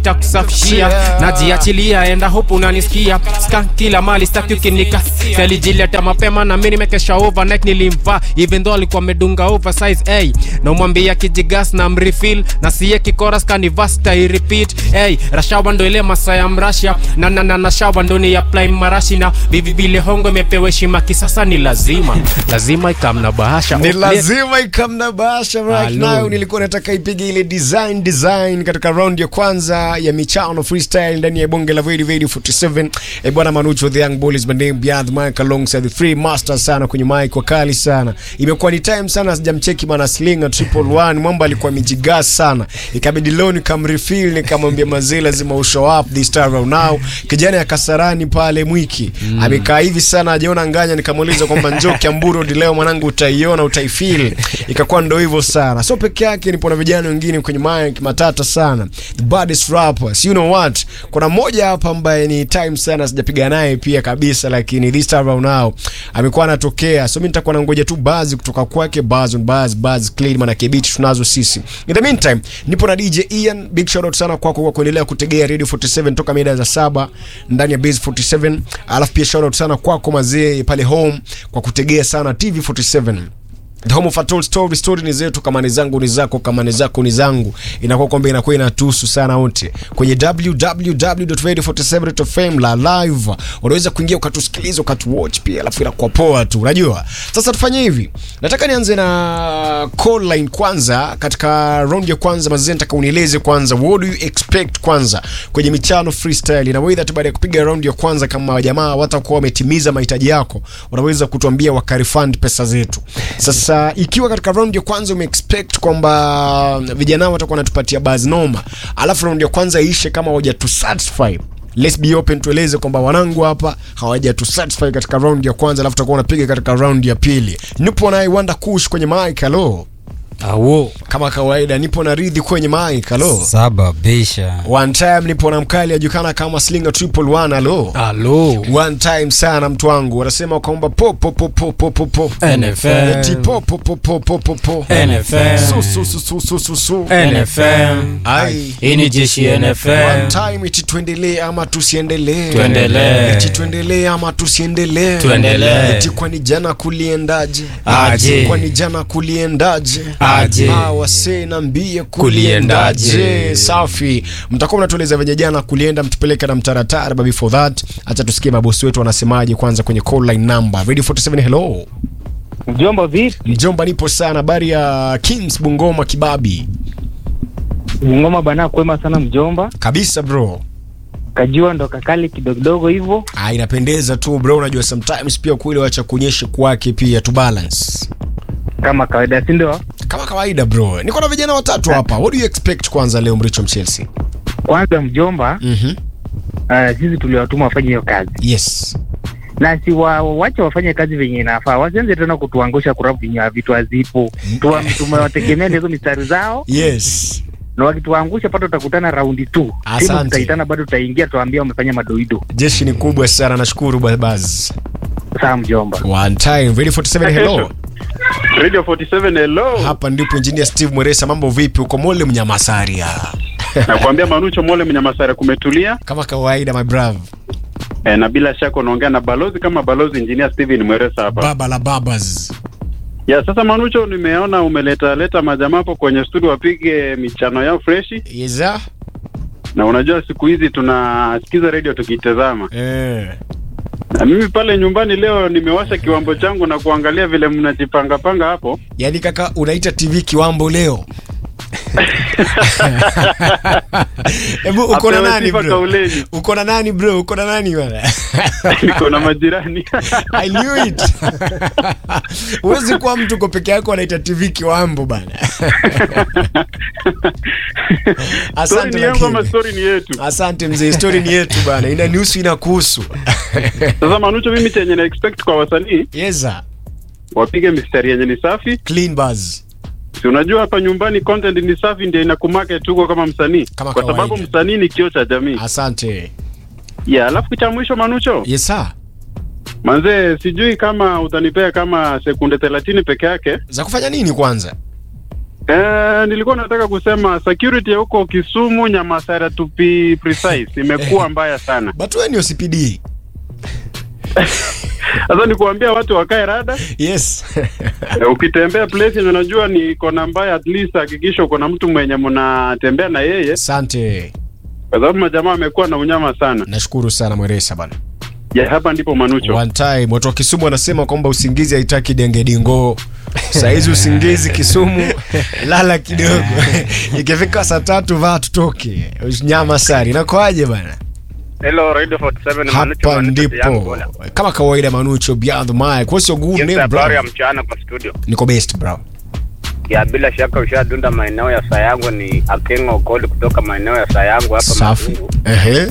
nitakusafishia najiachilia enda hope unanisikia ska kila mali staki ukinika salijileta mapema na mi nimekesha overnight nilimvaa even though alikuwa amedunga oversize hey, na umwambia kijigas na mrefill na siye kikoras kanivasta repeat hey, rashawa ndo ile masaa ya mrasha na na na na shawa ndo ni apply marashi na vivi vile hongo imepewa heshima kisasa ni lazima lazima ikamna bahasha ni Oh, lazima ikamna bahasha right Hello. now nilikuwa nataka ipige ile design design katika round ya kwanza ya michano freestyle ndani ya bonge la Vedi Vedi 47 e bwana Manucho the young bull is my name beyond mic alongside the three masters sana kwenye mic wakali sana imekuwa ni time sana sijamcheki bana slinga triple one mwamba alikuwa mijigas sana ikabidi leo nikamrefill nikamwambia mazee lazima ushow up this time around now kijana ya Kasarani pale Mwiki amekaa hivi sana ajiona nganya nikamuuliza kwamba njoo Kiamburu hadi leo mwanangu utaiona utaifeel ikakuwa ndo hivyo sana so peke yake nipo na vijana wengine kwenye mic matata sana the baddest rappers you know what kuna mmoja hapa ambaye ni time sana sijapiga naye pia kabisa lakini this time around now amekuwa anatokea so mimi nitakuwa nangoja tu bazi kutoka kwake buzz on buzz buzz clean maana kibiti tunazo sisi in the meantime nipo na DJ Ian big shout out sana kwako kwa kuendelea kutegea Radio 47 toka mida za saba ndani ya Base 47 alafu pia shout out sana kwako mazee pale home kwa kutegea sana TV 47 The home of a told story story ni zetu kama ni zangu ni zako kama ni zako ni zangu inakuwa kwamba inakuwa inatuhusu sana wote kwenye www.radio47.fm la live unaweza kuingia ukatusikiliza ukatuwatch pia alafu inakuwa poa tu unajua sasa tufanye hivi nataka nianze na call line kwanza katika round ya kwanza mazee nataka unieleze kwanza what do you expect kwanza kwenye michano freestyle na wewe baada ya kupiga round ya kwanza kama jamaa watakuwa wametimiza mahitaji yako unaweza kutuambia wakarifund pesa zetu sasa ikiwa katika round ya kwanza umeexpect kwamba vijana watakuwa wanatupatia buzz noma alafu round ya kwanza iishe kama hawajatu satisfy let's be open tueleze kwamba wanangu hapa hawajatu satisfy katika round ya kwanza alafu tutakuwa unapiga katika round ya pili nipo naye wanda kush kwenye mic hello awo kama kawaida nipo na ridhi kwenye mic hello sababisha one time nipo na mkali ajulikana kama slinga triple one hello alo one time sana mtu wangu wanasema kwamba po po po po po po po NFL. Eti po po po po po po po NFL. su su su su su su su NFM ai hii ni jeshi One NFM time iti tuendelee ama tusiendelee Tuendelee. iti tuendelee ama tusiendelee Tuendelee. eti kwani jana kuliendaje Aje. kwani jana kuliendaje Aje. Ah, wasee nambie Kuliendaje. kuliendaje safi mtakuwa mnatueleza venye jana kulienda mtupeleke na mtaratara but before that acha tusikie mabosi wetu wanasemaje kwanza kwenye call line number radio 47 hello Mjomba vipi? mjomba nipo sana habari ya kings bungoma kibabi Ngoma bana kwema sana mjomba. kabisa bro Kajua ndo kakali kidogodogo hivyo. Ah, inapendeza tu bro unajua sometimes pia kule wacha kuonyesha kwake pia tu balance Kama kawaida si ndio? kama kawaida bro niko na vijana watatu hapa what do you expect kwanza leo mricho mchelsea Kwanza mjomba, mm-hmm. uh, sisi tuliwatuma wafanye hiyo kazi. yes Na si wa, wache wafanye kazi venye inafaa. Wasianze tena kutuangusha kurabu venye vitu hazipo. Tuwa- Tumewategemea hizo mistari zao yes na wakituangusha pato utakutana raundi tu. Asante. Timu tutaitana bado tutaingia tuambia wamefanya madoido. jeshi ni kubwa sana nashukuru babaz Sawa mjomba. one time radio 47 hello Radio 47 hello. hapa ndipo engineer steve mweresa mambo vipi uko mole mnyamasaria Nakwambia Manucho Mole Mnyamasara kumetulia kama kawaida my brave e, na bila shaka unaongea na balozi kama balozi engineer Steven Mweresa hapa. baba la babas Ya sasa Manucho, nimeona umeleta leta majamaa hapo kwenye studio wapige michano yao freshi, yeza na unajua siku hizi tunasikiza radio tukitazama, eh. na mimi pale nyumbani leo nimewasha kiwambo changu na kuangalia vile mnajipanga panga hapo. yaani kaka unaita tv kiwambo leo hebu uko na Apewe nani sifa bro kauleni. uko na nani bro uko na nani bwana Niko na majirani I knew it. Huwezi kuwa mtu uko peke yako anaita TV kiwambo bana. Story Asante ni yangu ama lakini. story ni yetu? Asante mzee, story ni yetu bana. Inanihusu inakuhusu. Sasa Manucho, mimi chenye na expect kwa wasanii Yeza. wapige mistari yenye ni safi Clean buzz. si unajua hapa nyumbani content ni safi ndio inakumarket tuko kama msanii Kama kwa kawaida. sababu msanii ni kioo cha jamii Asante. ya alafu cha mwisho manucho Yes sir. manzee sijui kama utanipea kama sekunde thelathini peke yake Za kufanya nini kwanza? Eh, nilikuwa nataka kusema security ya huko Kisumu, Nyamasara to be precise, imekuwa mbaya sana. but wewe ni OCPD Sasa ni kuambia watu wakae rada. yes Eh, ukitembea place yenye unajua ni kona mbaya, at least hakikisha uko na mtu mwenye mnatembea na yeye, asante kwa sababu majamaa amekuwa na unyama sana. nashukuru sana mweresa bana Ya hapa ndipo Manucho. one time watu wa kisumu wanasema kwamba usingizi haitaki dengedingo sahizi usingizi kisumu lala kidogo ikifika saa tatu vaa tutoke nyama sari inakoaje bana Hello, Radio 47 hapa ndipo kama kawaida manucho beyond the mic what's your good name habari ya bro mchana kwa studio. niko best bro Ya bila shaka ushadunda maeneo ya Sayango ni Akengo Okoli kutoka maeneo ya Sayango hapa safi Matungu. ehe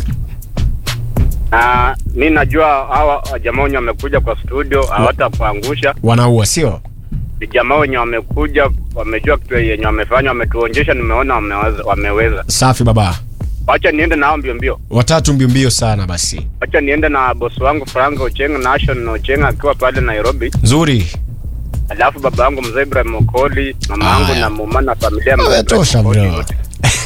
Na mi najua hawa jamaa wenye wamekuja kwa studio hawatakuangusha. wanaua sio Ni jamaa wenye wamekuja wamejua kitu yenye wamefanya, wametuonyesha, nimeona wameweza, wameweza. safi baba Wacha niende nao mbio mbio. watatu mbio mbio sana basi Wacha niende na bosi wangu Frank Ochenga Nation Ochenga akiwa pale Nairobi. nzuri Alafu baba yangu mzee Ibrahim Okoli, mama yangu Aya. na mama na familia ya mzee Ibrahim Tosha Okoli bro. wote.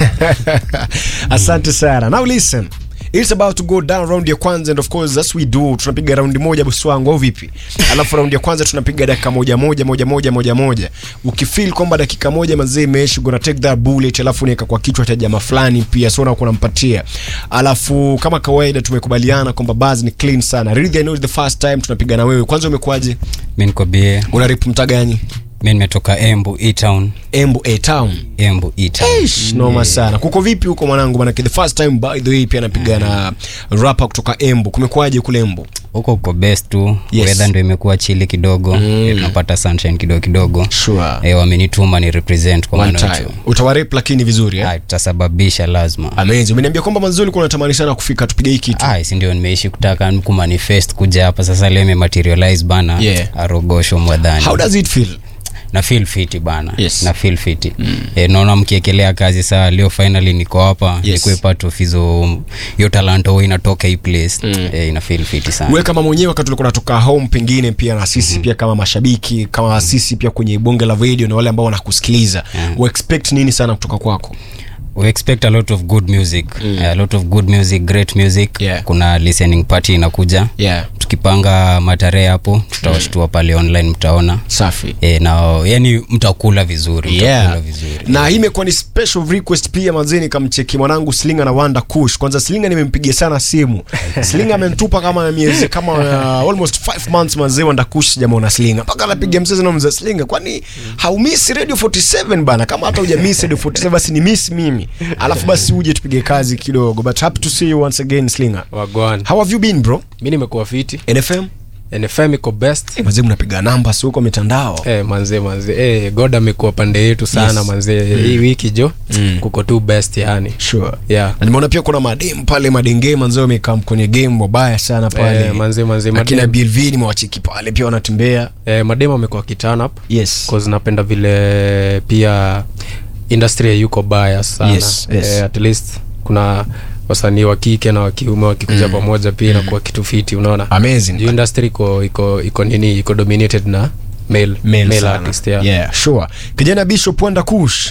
asante sana now listen It's about to go down round ya kwanza and of course as we do tunapiga raundi moja bosi wangu au vipi alafu raundi ya kwanza tunapiga dakika moja moja moja moja moja moja ukifeel kwamba dakika moja mazee imeisha gonna take that bullet alafu niweka kwa kichwa cha jamaa fulani pia so na kunampatia alafu kama kawaida tumekubaliana kwamba buzz ni clean sana really I know it's the first time tunapiga na wewe kwanza umekuaje mi niko bie una rip mtaa gani mi nimetoka embu etown Embu A town embu etown Eish, noma sana kuko vipi huko mwanangu manake the first time by the way pia napiga na rapa kutoka embu kumekuwaje kule embu huko uko best tu Yes. weather ndo imekuwa chili kidogo mm. tunapata sunshine kidogo kidogo Sure. e, wamenituma ni represent kwa one maana time utawarep lakini vizuri eh? Ah, tutasababisha lazima amazing umeniambia kwamba mazuri ulikuwa unatamani sana kufika tupige hii kitu Ah, si ndio nimeishi kutaka kumanifest kuja hapa sasa leo imematerialize bana Yeah. arogosho mwadhani how does it feel na feel fiti bana Yes. na feel fiti mm. e, naona mkiekelea kazi saa leo finally niko hapa Yes. nikuwe part of hizo hiyo talanta huwa inatoka hii place mm. e, ina feel fiti sana we kama mwenyewe wakati ulikuwa unatoka home pengine pia na sisi pia kama mashabiki kama sisi pia kwenye bonge la radio na wale ambao wanakusikiliza Yeah. we expect nini sana kutoka kwako we expect a lot of good music mm. a lot of good music great music Yeah. kuna listening party inakuja yeah tukipanga matarehe hapo tutawashtua pale online mtaona safi e, na yani mtakula vizuri mtakula yeah. vizuri na hii imekuwa ni special request pia mazeni kamcheki mwanangu slinga na wanda kush kwanza slinga nimempigia sana simu slinga amentupa kama miezi kama uh, almost 5 months mazee wanda kush sijamwona slinga mpaka anapiga msezi na mzee slinga kwani haumisi radio 47 bana kama hata hujamiss radio 47 basi ni miss mimi alafu basi uje tupige kazi kidogo but happy to see you once again slinga wagwan how have you been bro mi nimekuwa fiti nfm nfm iko best hey, mazee mnapiga namba si huko mitandao Eh, manze manze eh, god amekuwa pande yetu sana Yes. manze hii wiki jo kuko tu best yani sure yeah na nimeona pia kuna madem pale madenge manzee wamekaa kwenye game wabaya sana pale Eh, manze manze akina madem, blv nimewacheki pale pia wanatembea eh, madem amekuwa kiturn up yes cause napenda vile pia industry ya yuko baya sana Yes, yes. Eh, at least kuna wasanii wa kike na wa kiume wakikuja mm. pamoja pia inakuwa kitu fiti unaona amazing juu industry iko iko iko nini iko dominated na male, Male male sana. artist yeah. yeah sure kijana bishop wanda kush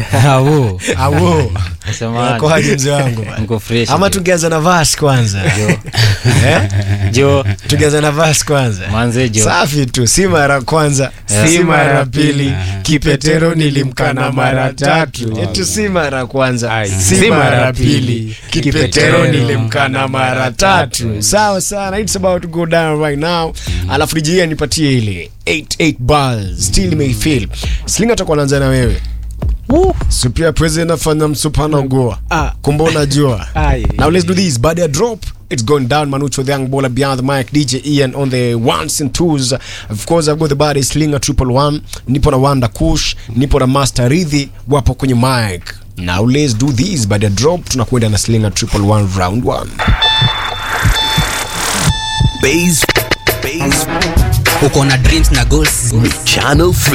Awo. awo Samahani. akoaje mzee wangu bana? Niko fresh. ama tungeanza na vas kwanza Eh? Jo. tungeanza na vas kwanza Manze jo. safi tu si mara kwanza si mara pili kipetero nilimkana mara tatu etu si mara kwanza Ai, si mara pili kipetero nilimkana mara tatu sawa sana it's about to go down right now alafu dijia nipatie ile 88 bars still may feel slinga atakuwa naanza na wewe supia president afanya msupana ugoa Ah. kumbe unajua Ai. now let's do this baada ya drop it's going down manucho the young baller beyond the mic dj ian on the ones and twos of course i've got the body slinger triple one nipo na wanda kush nipo na master ridhi wapo kwenye mic now let's do this baada ya drop tunakwenda na slinger triple one round one Base, base, uko na dreams na goals channel